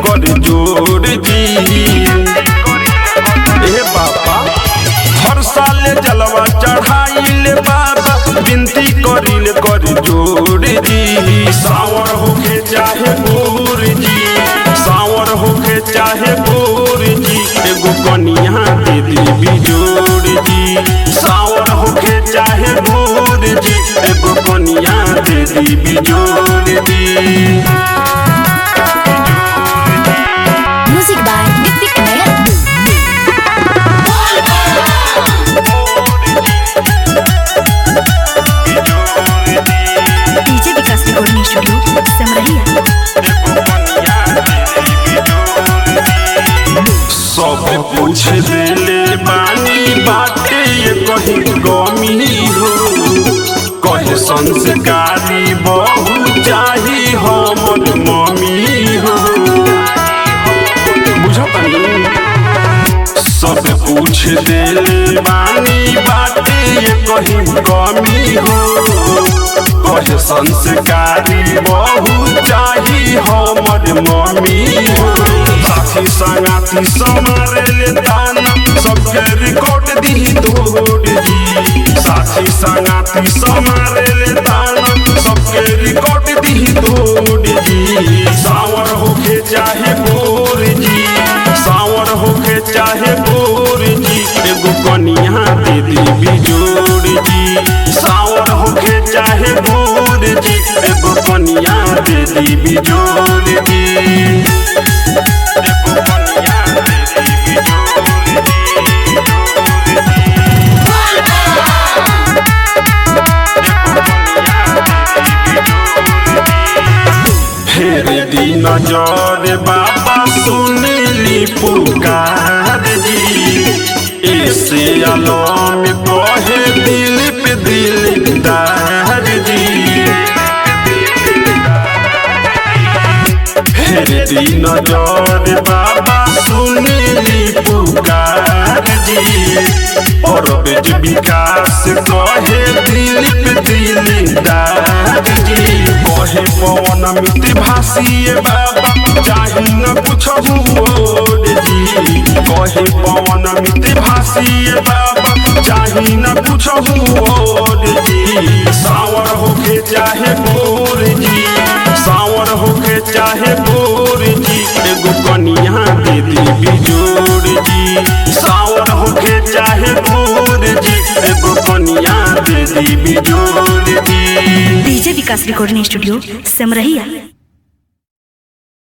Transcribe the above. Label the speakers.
Speaker 1: कर जोड़ जी ए बाबा हर साल जलवा चढ़ाइल बाबा विनती करिल कर जोड़ जी सावर होके चाहे बोर जी सावर होके चाहे बोर जी एगो कनिया दे दी बिजोड़ जी सावर होके चाहे बोर जी एगो कनिया दे दी बिजोड़ जी
Speaker 2: Music by Nitik Nair. DJ Vikas Recording Studio, Samrahia.
Speaker 1: सब पूछ देले बानी बाटे ये कहीं गमी हो कहे संस्कारी बहु चाही हमर मम्मी हो बुझतनी सब पूछ देले बानी बाटे ये कहीं कमी हो कहे संस्कारी बहु चाही हमर मम्मी हो साथी संगाती समारे ले दाना सबके रिकॉर्ड दी तोड़ जी साथी संगाती समारे ले दाना सबके रिकॉर्ड दी तोड़ जी सावर होके चाहे बोर जी सावर होके चाहे बोर जी एगो कनिया दे दी बिजोड़ जी सावर होके चाहे बोर जी एगो कनिया दे दी बिजोड़ जी एगो कनिया दे दी बिजोड़ फेर दी नजर बाबा सुनली पुकार जी ऐसे आलम कहे दिल पे दिलदार जी फेर दी नजर बाबा सुनली पुकार जी और बेज विकास कहे दिल पे दिलदार जी कहे पवन मित्र भाषिए बाबा चाही न कुछ और जी कहे पवन मित्र भाषिए बाबा चाही न कुछ और जी सावर होके चाहे बोर जी सावर होके चाहे बोर जी एगो कनिया दे दी बिजोड़ जी सावर होके चाहे बोर जी एगो कनिया दे दी बिजोड़ जी
Speaker 2: DJ Vikas Recording Studio, Samrahia.